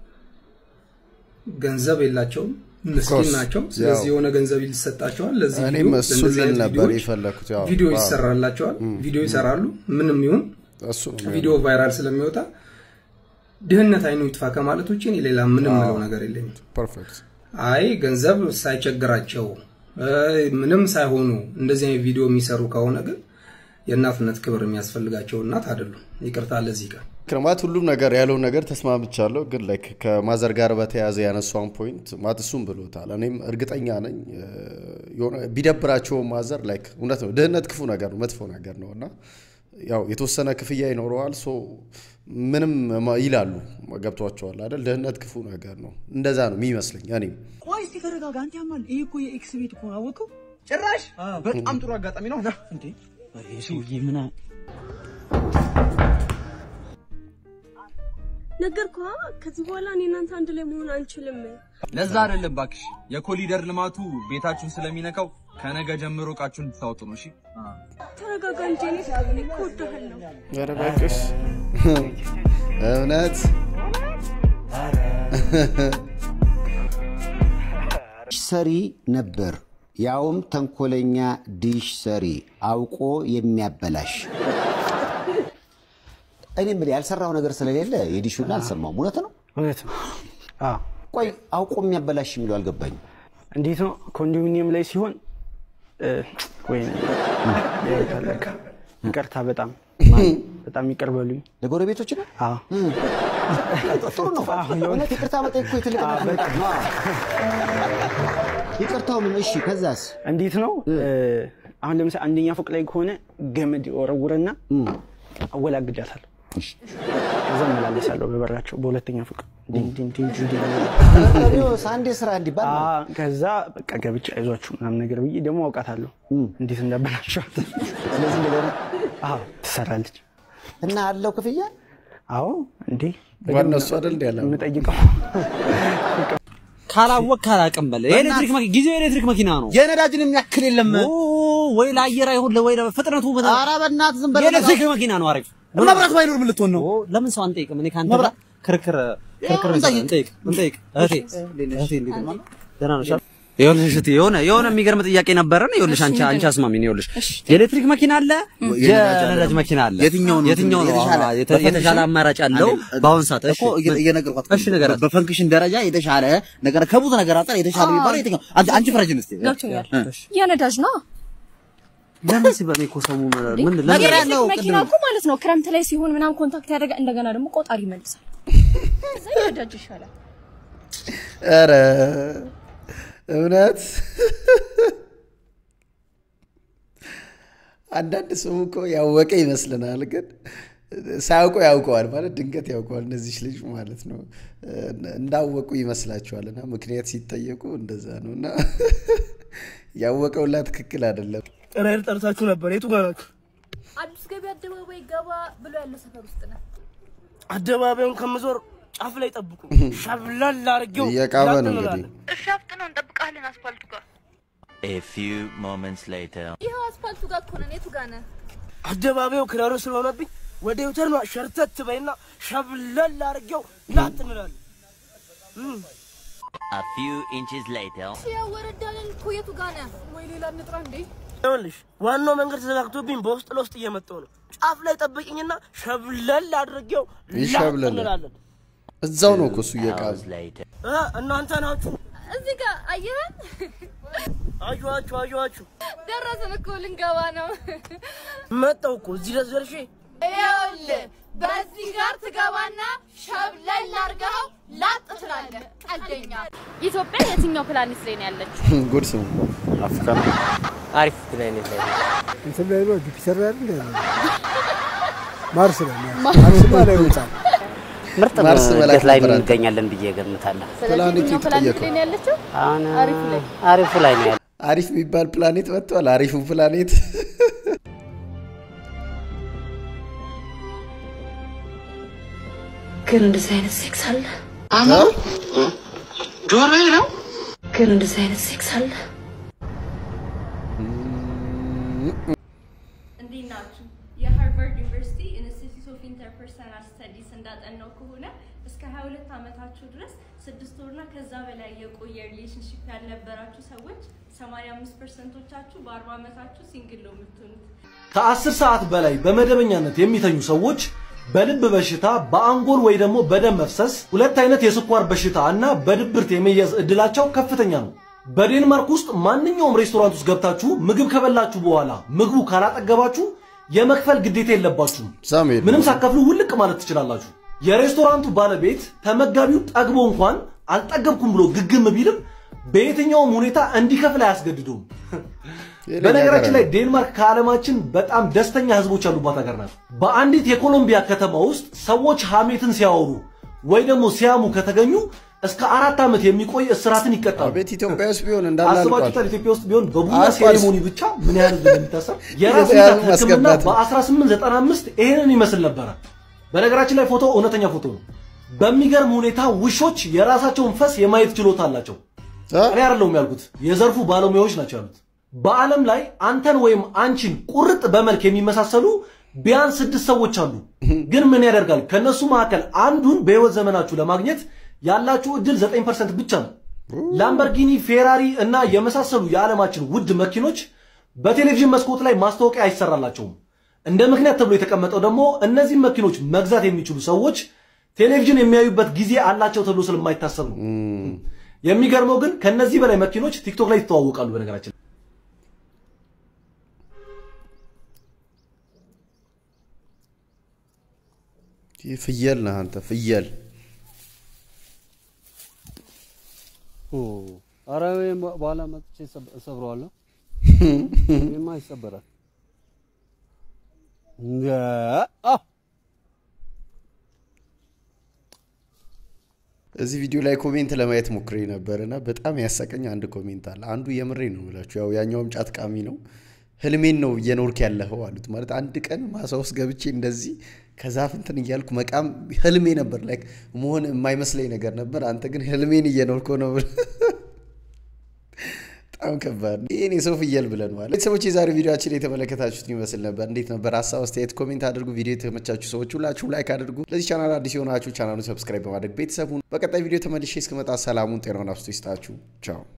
S20: ገንዘብ የላቸውም፣ ምስኪን
S8: course,
S20: ናቸው።
S8: ያው።
S20: ስለዚህ የሆነ ገንዘብ ይሰጣቸዋል። ለዚህ
S8: እኔም
S20: ቪዲዮ
S8: እሱን
S20: ለእንደዚህ
S8: ልል
S20: አይነት
S8: ነበር
S20: ቪዲዮዎች
S8: የፈለኩት። ያው
S20: ቪዲዮ
S8: አዎ።
S20: ይሰራላቸዋል፣
S8: እም፣
S20: ቪዲዮ
S8: እም።
S20: ይሰራሉ። ምንም ይሁን
S8: እሱ ነው
S20: ቪዲዮ ቫይራል ስለሚወጣ ድህነት አይኑ ይጥፋ ከማለት ውጭ እኔ ሌላ ምንም
S8: አዎ።
S20: ምለው ነገር የለኝም።
S8: ፐርፌክት
S20: አይ ገንዘብ ሳይቸግራቸው አይ ምንም ሳይሆኑ እንደዚህ አይነት ቪዲዮ የሚሰሩ ከሆነ ግን የእናትነት ክብር የሚያስፈልጋቸው እናት አይደሉም። ይቅርታ ለዚህ ቀን
S8: ክርማት ሁሉም ነገር ያለውን ነገር ተስማምቻለሁ። ግን ላይክ ከማዘር ጋር በተያያዘ ያነሷን ፖይንት ማት እሱም ብሎታል። እኔም እርግጠኛ ነኝ እ፣ የሆነ ቢደብራቸው ማዘር ላይክ እውነት ነው። ድህነት ክፉ ነገር ነው፣ መጥፎ ነገር ነው እና ያው የተወሰነ ክፍያ ይኖረዋል። ሶ ምንም ማ- ይላሉ ገብቷቸዋል አይደል? ድህነት ክፉ ነገር ነው። እንደዛ ነው የሚመስለኝ እኔም
S1: ቆይ እስቲ ተረጋጋ። አንተ ያማል። ይሄ እኮ የኤክስ ቤት እኮ ነው አወቀው። ጭራሽ በጣም ጥሩ አጋጣሚ ነው። ና እንዴ ይሄ ሰውዬ ምን አ-
S3: ነገርኩህ። ከዚህ በኋላ እኔ እናንተ አንድ ላይ መሆን አንችልም።
S1: ለዛ አይደለም እባክሽ፣ የኮሊደር ልማቱ ቤታችሁን ስለሚነካው ከነገ ጀምሮ እቃችሁን እንድታወጡ ነው። እሺ
S3: ተረጋጋ እንጂ እኔ እኔ እኮ እወድሃለሁ።
S8: ኧረ እባክሽ እውነት
S5: ሰሪ ነበር፣ ያውም ተንኮለኛ ዲሽ ሰሪ አውቆ የሚያበላሽ። እኔ የምልህ ያልሰራው ነገር ስለሌለ የዲሹን አልሰማውም። እውነት ነው
S14: እውነት ነው። አዎ
S5: ቆይ አውቆ የሚያበላሽ የሚለው አልገባኝም።
S14: እንዴት ነው ኮንዶሚኒየም ላይ ሲሆን እ፣ ወይ በቃ ይቅርታ፣ በጣም በጣም ይቅር በሉኝ
S5: ለጎረቤቶች ነው።
S14: አዎ
S5: ጥሩ ነው። እውነት ይቅርታ መጠየቅ እኮ የትልቅነት ምልክት ነው። ይቅርታው ምን? እሺ ከዛስ?
S14: እንዴት ነው እ፣ አሁን ለምሳሌ አንደኛ ፎቅ ላይ ከሆነ ገመድ ወረውርና አወላግዳታለሁ። እዛ እመላለሳለሁ በበራቸው በሁለተኛ ፎቅ ዲን ዲን ዲን ዲን ዲን
S5: ሳንዴ ስራ እንዲባል ነው።
S14: አ- ከዛ በቃ ገብቼ አይዟችሁ ምናምን ነገር ብዬ ደግሞ አውቃታለሁ እንዴት እንዳበላሸዋት። ስለዚህ እንደገና አዎ ትሰራለች
S5: እና አለው ክፍያ።
S14: አዎ እንዴ
S8: ዋናው እሱ አይደል እንዲ ያለ
S14: የምጠይቀው
S18: ካላወቅ ካላቅም በለ የኤሌክትሪክ መኪና ጊዜው የኤሌክትሪክ መኪና ነው።
S1: የነዳጅን የሚያክል የለም።
S18: ኦ፣ ወይ ለአየር አይሆን ወይ ፍጥነቱ በጣም
S1: ኧረ በእናትህ ዝም በለው።
S18: የኤሌክትሪክ መኪና ነው አሪፍ።
S1: መብራት ባይኖር ምን ልትሆን ነው?
S18: ኦ፣ ለምን ሰው አንጠይቅም? እኔ ከአንተ
S1: መብራት-
S18: ጋር ክርክር ክርክር
S1: እንጠይቅ።
S18: እንጠይቅ እንጠይቅ። እህቴ እህቴ እንዴት ነው? ደህና ነሽ? ይኸውልሽ እህቴ የሆነ የሆነ የሚገርም ጥያቄ ነበረን። ይኸውልሽ አንቺ አንቺ አስማሚኝ። ይኸውልሽ የኤሌክትሪክ መኪና አለ፣ የነዳጅ መኪና አለ።
S1: የትኛው ነው
S18: የትኛው ነው
S1: የተሻለ?
S18: አዎ፣ የተ- የተሻለ አማራጭ አለው በአሁን ሰዓት? እሺ
S1: እኮ እየ- እየነገርኳት
S18: እሺ ንገራት።
S1: በፈንክሽን ደረጃ የተሻለ ነገር ከብዙ ነገር አንጻር የተሻለ የሚባለው የትኛው? አንቺ አንቺ ፍረጅን እስቲ።
S22: ገብቶኛል።
S1: እ።
S22: የነዳጅ ነው።
S18: ለምን ሲባል እኮ ሰሙ ምን ለምን
S22: የኤሌክትሪክ መኪና እኮ ማለት ነው ክረምት ላይ ሲሆን ምናምን ኮንታክት ያደርጋ እንደገና ደግሞ ቆጣሪ ይመልሳል። እዛ የነዳጅ ይሻላል።
S8: ኧረ እውነት አንዳንድ ሰው እኮ ያወቀ ይመስልናል፣ ግን ሳያውቁ ያውቀዋል ማለት ድንገት ያውቀዋል። እነዚህ ልጅ ማለት ነው እንዳወቁ ይመስላችኋል። እና ምክንያት ሲጠየቁ እንደዛ ነው። እና ያወቀውላ ትክክል አይደለም።
S26: ራይድ ጠርታችሁ ነበር። የቱ ጋር ናችሁ?
S23: አዲስ ገቢ አደባባይ ገባ ብሎ ያለው ሰፈር ውስጥ ነው።
S26: አደባባዩን ከምዞር ጫፍ ላይ ጠብቁ። ሻብላል አድርጌው
S8: እየቃመ ነው
S26: ላጥ
S8: እንግዲህ።
S26: እንላለን።
S23: እሺ አፍጥነው እንጠብቃለን አስፋልቱ ጋር።
S27: A few moments later.
S23: ይኸው አስፋልቱ ጋር እኮ ነን። የቱ ጋር ነህ?
S26: አደባባዩ ክራሩ ስለሆነብኝ ወደ ዩተርኗ ሸርተት በይና ሻብላል አድርጌው ላጥ እንላለን። እም።
S27: A few inches later.
S23: ያው ወረዳለን እኮ የቱ ጋር ነህ? ወይ ሌላ እንጥራ እንዴ?
S26: ይኸውልሽ ዋናው መንገድ ተዘጋግቶብኝ በውስጥ ለውስጥ እየመጣሁ ነው። ጫፍ ላይ ጠብቅኝና ሸብለል አድርጌው ላጥ
S8: ይሸብለል።
S26: እንላለን።
S8: እዛው ነው እኮ እሱ እየቃመ
S26: እ እናንተ ናችሁ።
S23: እዚህ ጋር አየኸን?
S26: አየኋችሁ አየኋችሁ።
S23: ደረስን እኮ ልንገባ ነው።
S26: መጣሁ እኮ እዚህ ድረስ ደርሼ
S23: ይኸውልህ በዚህ ጋር ትገባና ሸብለል አድርገኸው ላጥ ትላለህ። ቀልደኛ። ኢትዮጵያ የትኛው ፕላኔት ላይ ነው ያለችው?
S8: ጉድ ስሙ አፍሪካ ነው።
S14: አሪፍ ፕላኔት ላይ ነው።
S28: እንትን ላይ ነው ጁፒተር ላይ አይደል ያለው? ማርስ ላይ ነው። ማርስ ላይ ይወጣል።
S14: ምርጥ
S8: ማርስ በላይ
S14: እድገት ላይ
S8: ነበር አንተ።
S14: እንገኛለን ብዬ ገምታለሁ።
S23: ስለዚህ የትኛው ፕላኔት ላይ ነው ያለችው?
S14: አሁን
S23: አሪፉ ላይ
S14: አሪፉ ላይ ነው ያለው።
S8: አሪፍ የሚባል ፕላኔት መጥቷል። አሪፉ ፕላኔት
S23: ግን እንደዚህ አይነት ሴክስ አለ?
S4: ጆሮዬ ነው።
S23: ግን እንደዚህ አይነት ሴክስ አለ?
S21: እንዴት ናችሁ? የሃርቫርድ ዩኒቨርሲቲ ኢንስቲትዩት ኦፍ ኢንተርፐርሰናል ስተዲስ እንዳጠናው ከሆነ እስከ 22 ዓመታችሁ ድረስ ስድስት ወርና ከዛ በላይ የቆየ ሪሌሽንሽፕ ያልነበራችሁ ሰዎች 85 ፐርሰንቶቻችሁ በ40 ዓመታችሁ ሲንግል ነው የምትሆኑት።
S29: ከአስር ሰዓት በላይ በመደበኛነት የሚተኙ ሰዎች በልብ በሽታ፣ በአንጎል ወይ ደግሞ በደም መፍሰስ፣ ሁለት አይነት የስኳር በሽታ እና በድብርት የመያዝ እድላቸው ከፍተኛ ነው። በዴንማርክ ውስጥ ማንኛውም ሬስቶራንት ውስጥ ገብታችሁ ምግብ ከበላችሁ በኋላ ምግቡ ካላጠገባችሁ የመክፈል ግዴታ የለባችሁም። ምንም ሳከፍሉ ውልቅ ማለት ትችላላችሁ። የሬስቶራንቱ ባለቤት ተመጋቢው ጠግቦ እንኳን አልጠገብኩም ብሎ ግግም ቢልም በየትኛውም ሁኔታ እንዲከፍል አያስገድደውም። በነገራችን ላይ ዴንማርክ ከዓለማችን በጣም ደስተኛ ህዝቦች ያሉባት ሀገር ናት። በአንዲት የኮሎምቢያ ከተማ ውስጥ ሰዎች ሐሜትን ሲያወሩ ወይ ደግሞ ሲያሙ ከተገኙ እስከ አራት ዓመት የሚቆይ እስራትን ይቀጣሉ።
S8: ቤት ኢትዮጵያ ውስጥ ቢሆን እንዳለ
S29: አስባችሁታል?
S8: አልቋል።
S29: ኢትዮጵያ ውስጥ ቢሆን በቡና
S8: አልቋል።
S29: ሴሬሞኒ ብቻ ምን ያህል ህዝብ እንደሚታሰር የራስ
S8: የተያዙ
S29: ምታት ህክምና
S8: ማስገባት ነው።
S29: በ1895 ይሄንን ይመስል ነበረ። በነገራችን ላይ ፎቶ እውነተኛ ፎቶ ነው። በሚገርም ሁኔታ ውሾች የራሳቸውን ፈስ የማየት ችሎታ አላቸው። እኔ አይደለሁም ያልኩት፣ የዘርፉ ባለሙያዎች ናቸው ያሉት። በዓለም ላይ አንተን ወይም አንቺን ቁርጥ በመልክ የሚመሳሰሉ ቢያንስ ስድስት ሰዎች አሉ። ግን ምን ያደርጋል ከነሱ መካከል አንዱን በህይወት ዘመናችሁ ለማግኘት ያላችሁ እድል 9% ብቻ ነው። ላምበርጊኒ፣ ፌራሪ እና የመሳሰሉ የዓለማችን ውድ መኪኖች በቴሌቪዥን መስኮት ላይ ማስታወቂያ አይሰራላቸውም። እንደ ምክንያት ተብሎ የተቀመጠው ደግሞ እነዚህ መኪኖች መግዛት የሚችሉ ሰዎች ቴሌቪዥን የሚያዩበት ጊዜ አላቸው ተብሎ ስለማይታሰብ ነው። የሚገርመው ግን ከነዚህ በላይ መኪኖች ቲክቶክ ላይ ይተዋወቃሉ። በነገራችን
S8: ፍየል ነህ አንተ ፍየል።
S6: ኧረ ወይም በኋላ መጥቼ እሰብ- እሰብረዋለሁ። ይሄማ ይሰበራል። እንደ አዎ
S8: እዚህ ቪዲዮ ላይ ኮሜንት ለማየት ሞክሬ ነበር እና በጣም ያሳቀኝ አንድ ኮሜንት አለ። አንዱ የምሬ ነው ብላችሁ ያው ያኛውም ጫት ቃሚ ነው። ህልሜን ነው እየኖርክ ያለኸው አሉት። ማለት አንድ ቀን ማሳ ውስጥ ገብቼ እንደዚህ ከዛፍ እንትን እያልኩ መቃም ህልሜ ነበር። ላይክ መሆን የማይመስለኝ ነገር ነበር። አንተ ግን ህልሜን እየኖርከው ነው ብለህ በጣም ከባድ ነው። ይህን የሰው ፍየል ብለነዋል። ቤተሰቦች የዛሬ ቪዲዮችን የተመለከታችሁት ይመስል ነበር። እንዴት ነበር? ሀሳብ አስተያየት ኮሜንት አድርጉ። ቪዲዮ የተመቻችሁ ሰዎች ሁላችሁም ላይክ አድርጉ። ለዚህ ቻናል አዲስ የሆናችሁ ቻናሉን ሰብስክራይብ በማድረግ ቤተሰቡን በቀጣይ ቪዲዮ ተመልሼ እስክመጣ ሰላሙን ጤናውን አብስቶ ይስጣችሁ። ቻው